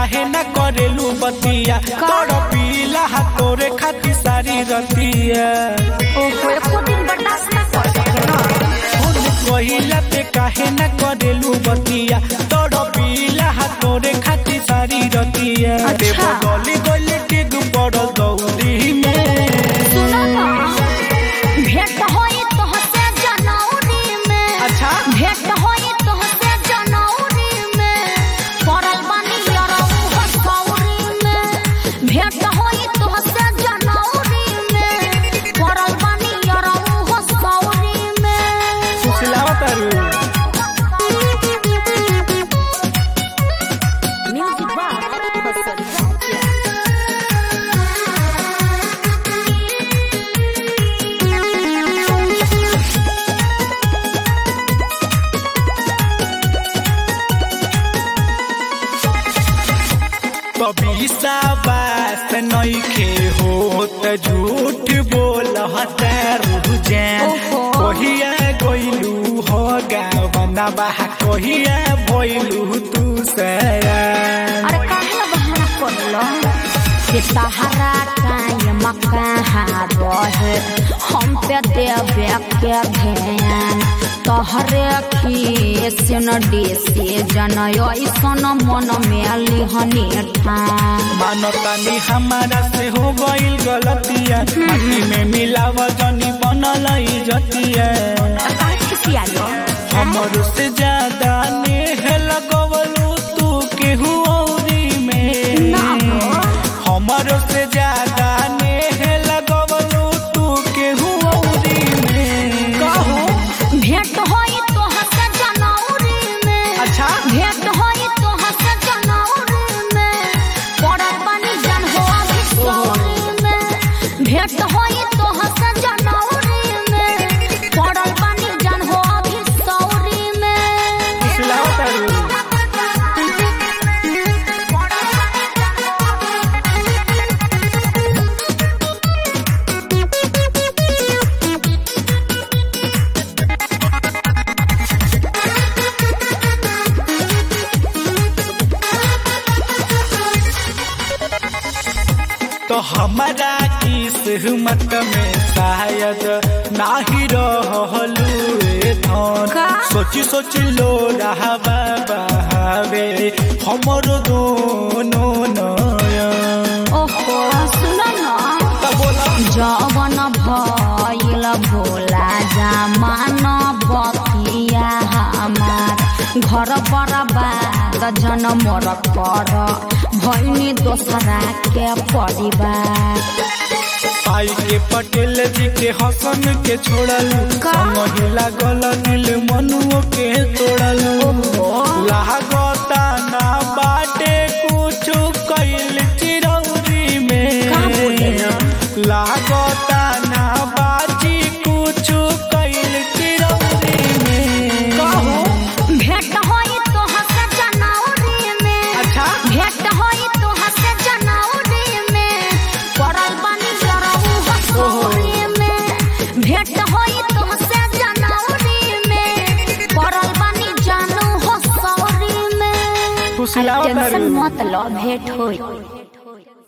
काहे न करेलू बतिया तोड़ पीला तोरे खाती सारी रतिया ओहो एको दिन बर्दाश्त ना कर सके ना फोन कहिला पे काहे न करेलू बतिया तोड़ पीला तोरे खाती सारी रतिया अच्छा। देव गली गली टिक पड़ल दौरी में सुनो ना भेंट होई तोहसे जनौरी में अच्छा भेंट होई तोहसे जनौरी में पड़ल बानी यरऊ हसौरी में भेंट होई तोहसे जनौरी में पड़ल बानी यरऊ हसौरी में सुसलावा तारू म्यूजिक बार कभी बात नइखे होत झूठ बोल हतारू जान ओहो। कहिया गइलू हो गावना बाह कहिया भइलू तू सयान अरे काहे ला बहाना करलो कि सहारा कायम कहाँ रहे हम पे देवे के ध्यान तोहरे खीसन डिसे जन ऐसन मन में लिहनी ठान मानतानी हमारा से हो गइल गलतिया माटी में मिलाव जनी बनल जतिया काहे खिसियालो हमर से ज्यादा नेह लगवलू तू केहू औरी में ना हो। हमर से ज्यादा नेह लगवलू तू केहू औरी में कहो भेंट होई तोहसे जनौरी में अच्छा भेंट होई तोहसे जनौरी में पड़ल बानी जन हो अभी सौरी में भेंट होई तोहसे जनौरी में पड़ल बानी जन हो अभी सौरी में फुसलावा तारू तो हमारा किस्मत में शायद नाही रहलू ए धन का? सोची सोची लो रहबा बहावे हमर दोनों नयन ओहो सुनो ना त बोला जवन भइल भोला जमान बतिया हमार घर बर्बाद जन मोर कर भैनी दोसरा के परिवार आई के पटेल जी के हसन के छोड़लू का? संग लागल दिल मनुओ के तोड़लू लागता ना बाटे कुछ कैल चिरौरी का बोले में ना? लागता ना बाजी कुछ कैल चिरौरी में कहो भेंट होई तोहसे जनौरी में अच्छा भेंट होई तोहसे जनौरी में पड़ल बानी जरऊ हसौरी में भेंट होई तोहसे जनौरी में पड़ल बानी जानू हसौरी में फुसलावा टेंशन तारू। मत लो भेंट होई